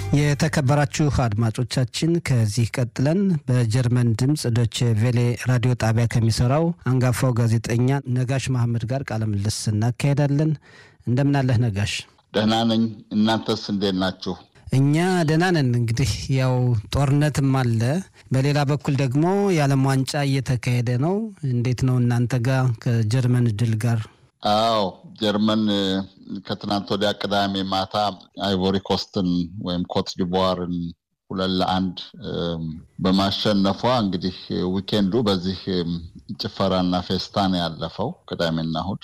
የተከበራችሁ አድማጮቻችን ከዚህ ቀጥለን በጀርመን ድምፅ ዶች ቬሌ ራዲዮ ጣቢያ ከሚሰራው አንጋፋው ጋዜጠኛ ነጋሽ መሐመድ ጋር ቃለ ምልልስ እናካሄዳለን። እንደምናለህ ነጋሽ? ደህና ነኝ። እናንተስ እንዴት ናችሁ? እኛ ደህና ነን። እንግዲህ ያው ጦርነትም አለ፣ በሌላ በኩል ደግሞ የዓለም ዋንጫ እየተካሄደ ነው። እንዴት ነው እናንተ ጋር ከጀርመን ድል ጋር? አዎ ጀርመን ከትናንት ወዲያ ቅዳሜ ማታ አይቮሪ ኮስትን ወይም ኮት ዲቮርን ሁለት ለአንድ በማሸነፏ እንግዲህ ዊኬንዱ በዚህ ጭፈራና ፌስታ ነው ያለፈው። ቅዳሜና እሑድ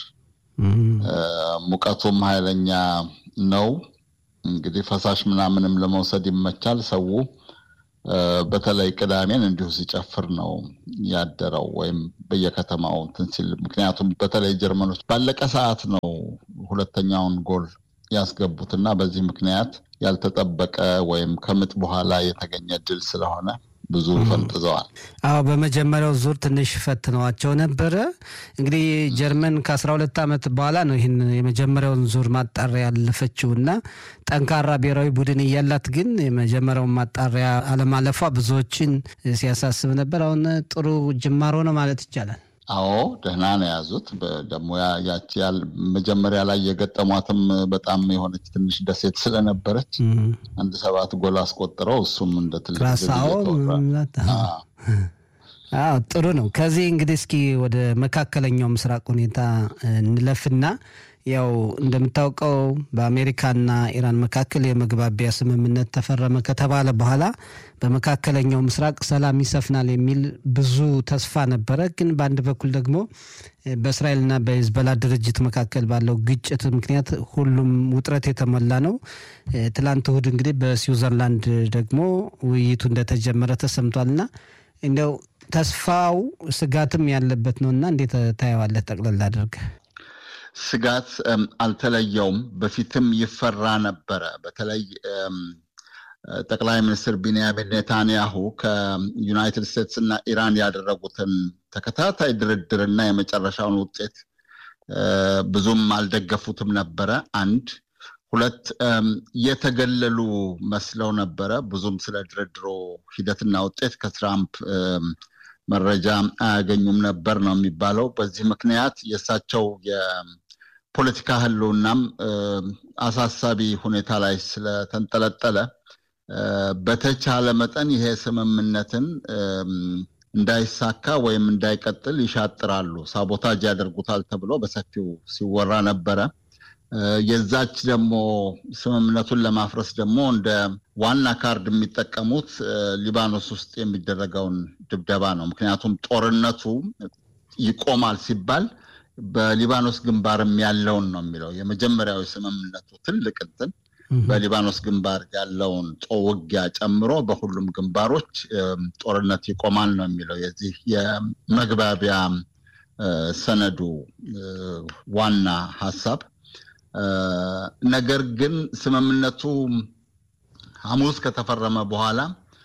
ሙቀቱም ኃይለኛ ነው። እንግዲህ ፈሳሽ ምናምንም ለመውሰድ ይመቻል። ሰው በተለይ ቅዳሜን እንዲሁ ሲጨፍር ነው ያደረው ወይም በየከተማው እንትን ሲል። ምክንያቱም በተለይ ጀርመኖች ባለቀ ሰዓት ነው ሁለተኛውን ጎል ያስገቡት እና በዚህ ምክንያት ያልተጠበቀ ወይም ከምጥ በኋላ የተገኘ ድል ስለሆነ ብዙ ፈንጥዘዋል። አዎ በመጀመሪያው ዙር ትንሽ ፈትነዋቸው ነበረ። እንግዲህ ጀርመን ከአስራ ሁለት ዓመት በኋላ ነው ይህን የመጀመሪያውን ዙር ማጣሪያ ያለፈችው እና ጠንካራ ብሔራዊ ቡድን እያላት ግን የመጀመሪያውን ማጣሪያ አለማለፏ ብዙዎችን ሲያሳስብ ነበር። አሁን ጥሩ ጅማሮ ነው ማለት ይቻላል። አዎ ደህና ነው የያዙት። ደግሞ ያቺ መጀመሪያ ላይ የገጠሟትም በጣም የሆነች ትንሽ ደሴት ስለነበረች አንድ ሰባት ጎል አስቆጥረው እሱም እንደ ትልቅ ጥሩ ነው። ከዚህ እንግዲህ እስኪ ወደ መካከለኛው ምስራቅ ሁኔታ እንለፍና ያው እንደምታውቀው በአሜሪካና ኢራን መካከል የመግባቢያ ስምምነት ተፈረመ ከተባለ በኋላ በመካከለኛው ምስራቅ ሰላም ይሰፍናል የሚል ብዙ ተስፋ ነበረ። ግን በአንድ በኩል ደግሞ በእስራኤልና በሂዝቦላ ድርጅት መካከል ባለው ግጭት ምክንያት ሁሉም ውጥረት የተሞላ ነው። ትላንት እሁድ እንግዲህ በስዊዘርላንድ ደግሞ ውይይቱ እንደተጀመረ ተሰምቷልና እንደው ተስፋው ስጋትም ያለበት ነው እና እንዴት ታየዋለህ? ጠቅለል አድርገህ ስጋት አልተለየውም። በፊትም ይፈራ ነበረ። በተለይ ጠቅላይ ሚኒስትር ቢንያሚን ኔታንያሁ ከዩናይትድ ስቴትስ እና ኢራን ያደረጉትን ተከታታይ ድርድርና የመጨረሻውን ውጤት ብዙም አልደገፉትም ነበረ። አንድ ሁለት የተገለሉ መስለው ነበረ። ብዙም ስለ ድርድሮ ሂደትና ውጤት ከትራምፕ መረጃ አያገኙም ነበር ነው የሚባለው። በዚህ ምክንያት የእሳቸው የፖለቲካ ህልውናም አሳሳቢ ሁኔታ ላይ ስለተንጠለጠለ በተቻለ መጠን ይሄ ስምምነትን እንዳይሳካ ወይም እንዳይቀጥል ይሻጥራሉ፣ ሳቦታጅ ያደርጉታል ተብሎ በሰፊው ሲወራ ነበረ። የዛች ደግሞ ስምምነቱን ለማፍረስ ደግሞ እንደ ዋና ካርድ የሚጠቀሙት ሊባኖስ ውስጥ የሚደረገውን ድብደባ ነው። ምክንያቱም ጦርነቱ ይቆማል ሲባል በሊባኖስ ግንባርም ያለውን ነው የሚለው የመጀመሪያው የስምምነቱ ትልቅ እንትን በሊባኖስ ግንባር ያለውን ውጊያ ጨምሮ በሁሉም ግንባሮች ጦርነት ይቆማል ነው የሚለው የዚህ የመግባቢያ ሰነዱ ዋና ሀሳብ። ነገር ግን ስምምነቱ ሐሙስ ከተፈረመ በኋላ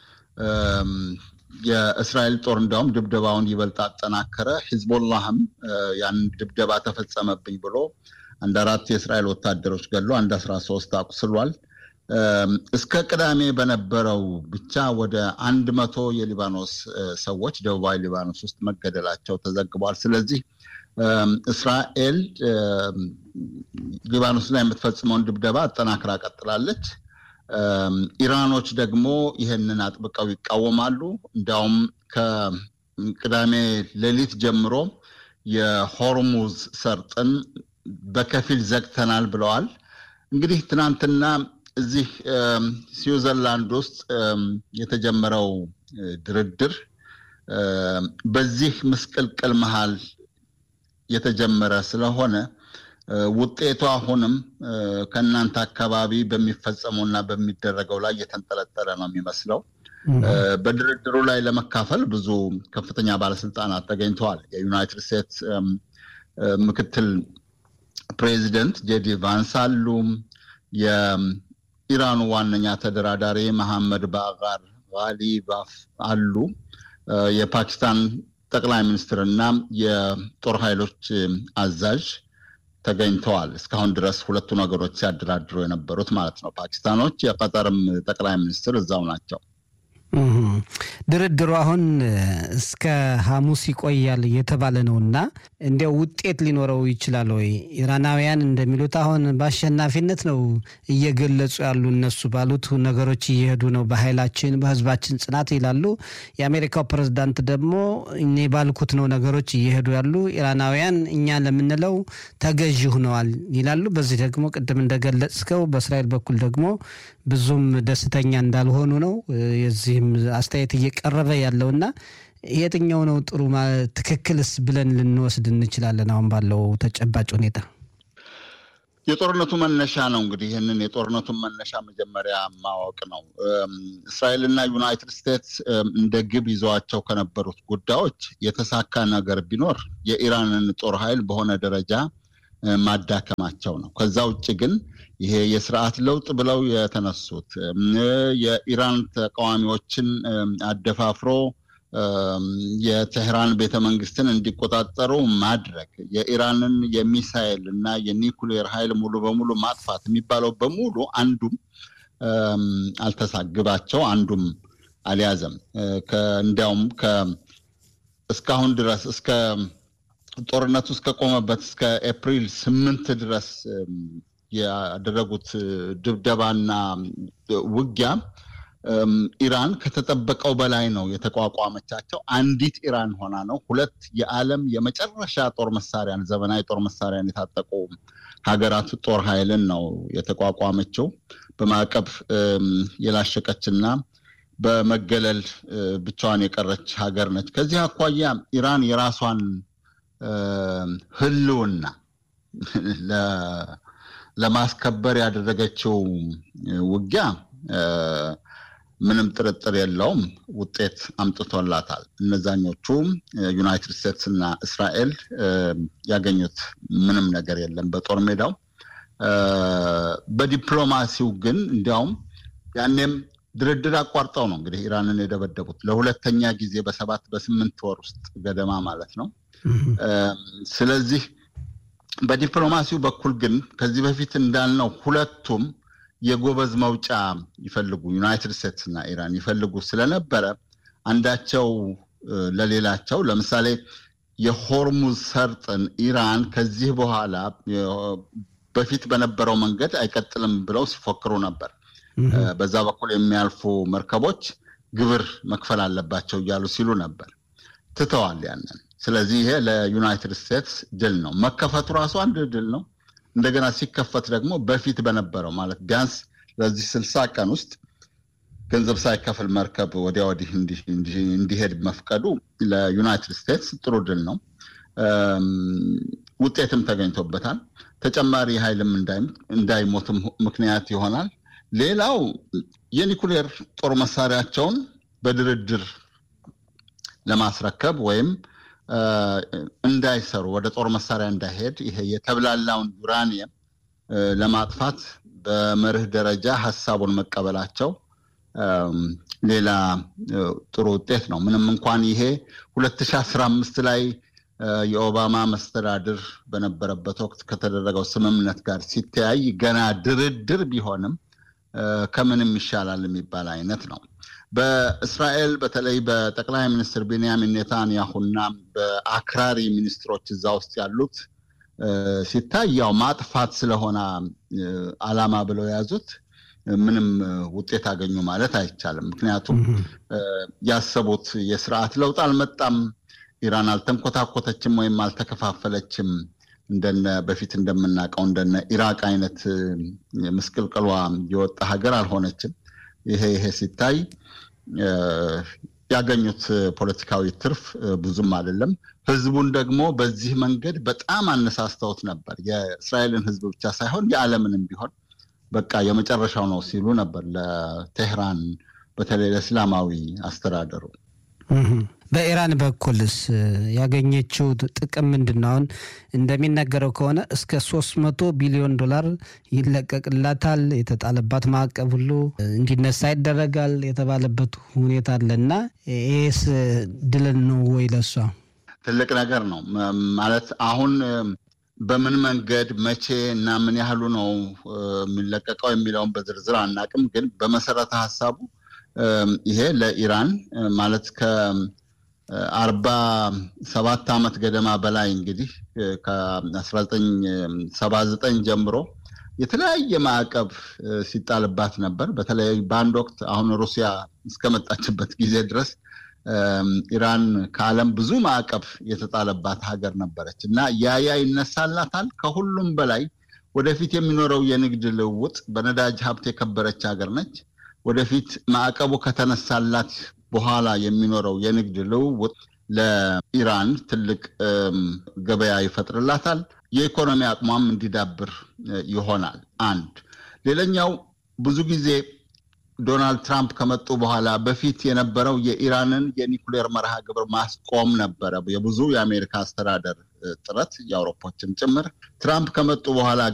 የእስራኤል ጦር እንዲያውም ድብደባውን ይበልጥ አጠናከረ። ሂዝቦላህም ያን ድብደባ ተፈጸመብኝ ብሎ አንድ አራት የእስራኤል ወታደሮች ገሎ አንድ አስራ ሶስት አቁስሏል። እስከ ቅዳሜ በነበረው ብቻ ወደ አንድ መቶ የሊባኖስ ሰዎች ደቡባዊ ሊባኖስ ውስጥ መገደላቸው ተዘግቧል። ስለዚህ እስራኤል ሊባኖስ ላይ የምትፈጽመውን ድብደባ አጠናክራ ቀጥላለች። ኢራኖች ደግሞ ይህንን አጥብቀው ይቃወማሉ። እንዲያውም ከቅዳሜ ሌሊት ጀምሮ የሆርሙዝ ሰርጥን በከፊል ዘግተናል ብለዋል። እንግዲህ ትናንትና እዚህ ስዊዘርላንድ ውስጥ የተጀመረው ድርድር በዚህ ምስቅልቅል መሃል የተጀመረ ስለሆነ ውጤቱ አሁንም ከእናንተ አካባቢ በሚፈጸመው እና በሚደረገው ላይ የተንጠለጠለ ነው የሚመስለው። በድርድሩ ላይ ለመካፈል ብዙ ከፍተኛ ባለስልጣናት ተገኝተዋል። የዩናይትድ ስቴትስ ምክትል ፕሬዚደንት ጄዲ ቫንስ አሉ። የኢራኑ ዋነኛ ተደራዳሪ መሐመድ ባጋር ጋሊባፍ አሉ። የፓኪስታን ጠቅላይ ሚኒስትር እና የጦር ኃይሎች አዛዥ ተገኝተዋል። እስካሁን ድረስ ሁለቱ ነገሮች ሲያደራድሩ የነበሩት ማለት ነው። ፓኪስታኖች የቀጠርም ጠቅላይ ሚኒስትር እዛው ናቸው። ድርድሩ አሁን እስከ ሐሙስ ይቆያል እየተባለ ነው እና እንዲያው ውጤት ሊኖረው ይችላል ወይ? ኢራናውያን እንደሚሉት አሁን በአሸናፊነት ነው እየገለጹ ያሉ እነሱ ባሉት ነገሮች እየሄዱ ነው፣ በኃይላችን በህዝባችን ጽናት ይላሉ። የአሜሪካው ፕሬዝዳንት ደግሞ እኔ ባልኩት ነው ነገሮች እየሄዱ ያሉ፣ ኢራናውያን እኛ ለምንለው ተገዢ ሆነዋል ይላሉ። በዚህ ደግሞ ቅድም እንደገለጽከው በእስራኤል በኩል ደግሞ ብዙም ደስተኛ እንዳልሆኑ ነው የዚህም አስተያየት እየቀረበ ያለውና የትኛው ነው ጥሩ ትክክልስ ብለን ልንወስድ እንችላለን? አሁን ባለው ተጨባጭ ሁኔታ የጦርነቱ መነሻ ነው እንግዲህ ይህንን የጦርነቱን መነሻ መጀመሪያ ማወቅ ነው። እስራኤልና ዩናይትድ ስቴትስ እንደ ግብ ይዘዋቸው ከነበሩት ጉዳዮች የተሳካ ነገር ቢኖር የኢራንን ጦር ኃይል በሆነ ደረጃ ማዳከማቸው ነው። ከዛ ውጭ ግን ይሄ የስርዓት ለውጥ ብለው የተነሱት የኢራን ተቃዋሚዎችን አደፋፍሮ የቴህራን ቤተ መንግስትን እንዲቆጣጠሩ ማድረግ የኢራንን የሚሳይል እና የኒኩሌር ኃይል ሙሉ በሙሉ ማጥፋት የሚባለው በሙሉ አንዱም አልተሳግባቸው አንዱም አልያዘም። እንዲያውም እስካሁን ድረስ እስከ ጦርነቱ እስከቆመበት እስከ ኤፕሪል ስምንት ድረስ ያደረጉት ድብደባና ውጊያ ኢራን ከተጠበቀው በላይ ነው የተቋቋመቻቸው። አንዲት ኢራን ሆና ነው። ሁለት የዓለም የመጨረሻ ጦር መሳሪያን ዘመናዊ ጦር መሳሪያን የታጠቁ ሀገራት ጦር ኃይልን ነው የተቋቋመችው። በማዕቀብ የላሸቀችና በመገለል ብቻዋን የቀረች ሀገር ነች። ከዚህ አኳያ ኢራን የራሷን ህልውና ለማስከበር ያደረገችው ውጊያ ምንም ጥርጥር የለውም ውጤት አምጥቶላታል። እነዛኞቹ ዩናይትድ ስቴትስ እና እስራኤል ያገኙት ምንም ነገር የለም በጦር ሜዳው። በዲፕሎማሲው ግን እንዲያውም ያኔም ድርድር አቋርጠው ነው እንግዲህ ኢራንን የደበደቡት ለሁለተኛ ጊዜ በሰባት በስምንት ወር ውስጥ ገደማ ማለት ነው። ስለዚህ በዲፕሎማሲው በኩል ግን ከዚህ በፊት እንዳልነው ሁለቱም የጎበዝ መውጫ ይፈልጉ ዩናይትድ ስቴትስ እና ኢራን ይፈልጉ ስለነበረ አንዳቸው ለሌላቸው ለምሳሌ የሆርሙዝ ሰርጥን ኢራን ከዚህ በኋላ በፊት በነበረው መንገድ አይቀጥልም ብለው ሲፎክሩ ነበር። በዛ በኩል የሚያልፉ መርከቦች ግብር መክፈል አለባቸው እያሉ ሲሉ ነበር። ትተዋል ያንን። ስለዚህ ይሄ ለዩናይትድ ስቴትስ ድል ነው። መከፈቱ ራሱ አንድ ድል ነው። እንደገና ሲከፈት ደግሞ በፊት በነበረው ማለት ቢያንስ ለዚህ ስልሳ ቀን ውስጥ ገንዘብ ሳይከፍል መርከብ ወዲያ ወዲህ እንዲሄድ መፍቀዱ ለዩናይትድ ስቴትስ ጥሩ ድል ነው። ውጤትም ተገኝቶበታል። ተጨማሪ ኃይልም እንዳይሞትም ምክንያት ይሆናል። ሌላው የኒኩሌር ጦር መሳሪያቸውን በድርድር ለማስረከብ ወይም እንዳይሰሩ ወደ ጦር መሳሪያ እንዳይሄድ ይሄ የተብላላውን ዩራኒየም ለማጥፋት በመርህ ደረጃ ሀሳቡን መቀበላቸው ሌላ ጥሩ ውጤት ነው። ምንም እንኳን ይሄ 2015 ላይ የኦባማ መስተዳድር በነበረበት ወቅት ከተደረገው ስምምነት ጋር ሲተያይ ገና ድርድር ቢሆንም ከምንም ይሻላል የሚባል አይነት ነው። በእስራኤል በተለይ በጠቅላይ ሚኒስትር ቤንያሚን ኔታንያሁና በአክራሪ ሚኒስትሮች እዛ ውስጥ ያሉት ሲታይ ያው ማጥፋት ስለሆነ ዓላማ ብለው የያዙት ምንም ውጤት አገኙ ማለት አይቻልም። ምክንያቱም ያሰቡት የስርዓት ለውጥ አልመጣም። ኢራን አልተንኮታኮተችም ወይም አልተከፋፈለችም። እንደነ በፊት እንደምናውቀው እንደነ ኢራቅ አይነት ምስቅልቅሏ የወጣ ሀገር አልሆነችም። ይሄ ይሄ ሲታይ ያገኙት ፖለቲካዊ ትርፍ ብዙም አይደለም። ህዝቡን ደግሞ በዚህ መንገድ በጣም አነሳስተውት ነበር። የእስራኤልን ህዝብ ብቻ ሳይሆን የዓለምንም ቢሆን በቃ የመጨረሻው ነው ሲሉ ነበር ለቴህራን በተለይ ለእስላማዊ አስተዳደሩ። በኢራን በኩልስ ያገኘችው ጥቅም ምንድን ነው? አሁን እንደሚነገረው ከሆነ እስከ ሶስት መቶ ቢሊዮን ዶላር ይለቀቅላታል። የተጣለባት ማዕቀብ ሁሉ እንዲነሳ ይደረጋል የተባለበት ሁኔታ አለ እና ይህስ ድል ነው ወይ ለሷ? ትልቅ ነገር ነው ማለት አሁን በምን መንገድ መቼ እና ምን ያህሉ ነው የሚለቀቀው የሚለውን በዝርዝር አናቅም። ግን በመሰረተ ሀሳቡ ይሄ ለኢራን ማለት ከአርባ ሰባት ዓመት ገደማ በላይ እንግዲህ ከ1979 ጀምሮ የተለያየ ማዕቀብ ሲጣልባት ነበር። በተለይ በአንድ ወቅት አሁን ሩሲያ እስከመጣችበት ጊዜ ድረስ ኢራን ከዓለም ብዙ ማዕቀብ የተጣለባት ሀገር ነበረች እና ያያ ይነሳላታል። ከሁሉም በላይ ወደፊት የሚኖረው የንግድ ልውውጥ በነዳጅ ሀብት የከበረች ሀገር ነች። ወደፊት ማዕቀቡ ከተነሳላት በኋላ የሚኖረው የንግድ ልውውጥ ለኢራን ትልቅ ገበያ ይፈጥርላታል። የኢኮኖሚ አቅሟም እንዲዳብር ይሆናል። አንድ ሌላኛው ብዙ ጊዜ ዶናልድ ትራምፕ ከመጡ በኋላ በፊት የነበረው የኢራንን የኒኩሌር መርሃ ግብር ማስቆም ነበረ የብዙ የአሜሪካ አስተዳደር ጥረት የአውሮፖችም ጭምር። ትራምፕ ከመጡ በኋላ